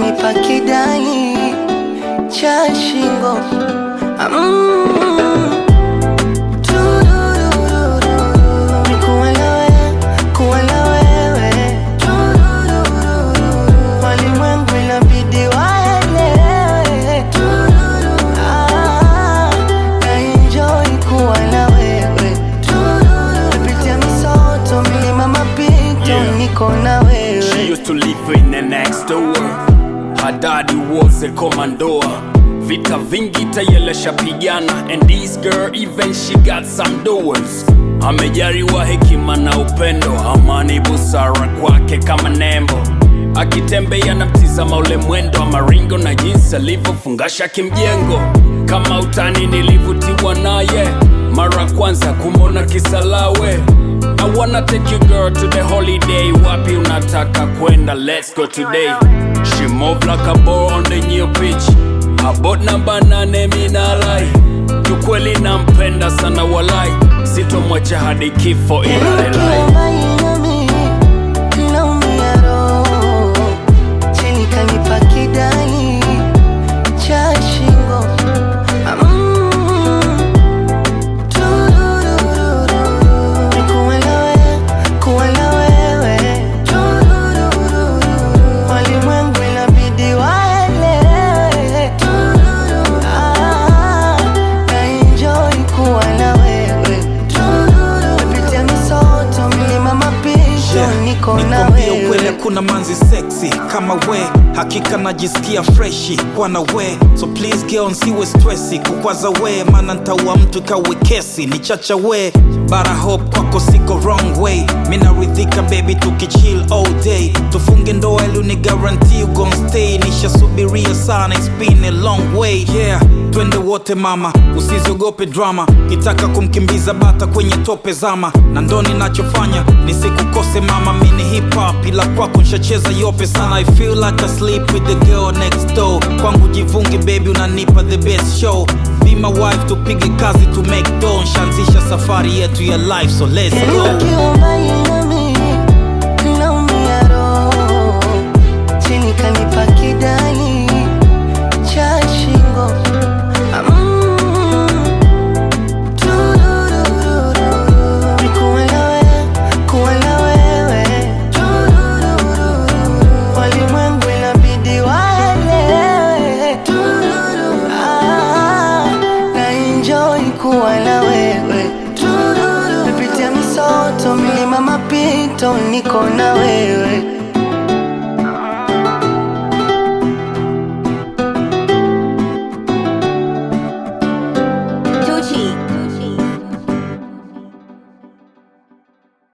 kanipa kidali cha shingo mm. Turururu. Kuwa na wewe, kuwa na wewe. Turururu. Walimwengu inabidi waelewe. Ah, naenjoy kuwa na wewe. Napitia misoto, milima mapito, Yeah. niko na wewe She used to live in the next door. Her daddy was a commandor. Vita vingi tayele shapigana and this girl even she got some doors. Amejariwa hekima na upendo, amani busara kwake kama nembo. Akitembea na mtizama ule mwendo wa maringo na jinsi alivyofungasha kimjengo. Kama utani nilivutiwa naye mara kwanza kumona kisalawe I wanna take you girl to the holiday Wapi unataka kwenda let's go today She move like a ball on the new pitch About namba nane minalai Kiukweli nampenda sana walai Sitomwacha hadi kifo inalelai Ukiwa mbali nami, naumia roho. Chini kanipa kidali cha shingo. Mm. Turururu. Kuwa na wewe, kuwa na wewe. Turururu. Walimwengu inabidi waelewe. Ah, naenjoy kuwa na wewe. Napitia misoto, milima mapito, Yeah, niko na nikwambie ukweli wewe. hakuna manzi sexy kama we hakika najisikia freshi kwana we so please girl nsiwe stressi kukwaza we maana ntaua mtu kawe kesi ni chacha we bara hope kwako siko wrong way minaridhika baby tukichill all day tufunge ndoa ili ni guarantee you gon stay nishasubiria sana it's been a long way yeah twende wote mama usiziogope drama kitaka kumkimbiza bata kwenye tope zama na ndo ninachofanya nisikukose mama mini hip hop ila kwako nshacheza yope sana i feel like I sleep with the girl next door kwangu jivungi baby unanipa the best show be my wife tupige kazi to make dough nshaanzisha safari yetu ya life so let's go Ukiwa mbali nami, naumia roho. Chini kanipa kidali cha shingo. Mm. Turururu. Kuwa na wewe, kuwa na wewe. Turururu. Walimwengu inabidi waelewe. Ah, naenjoy kuwa na wewe. Napitia misoto, milima mapito, niko na wewe.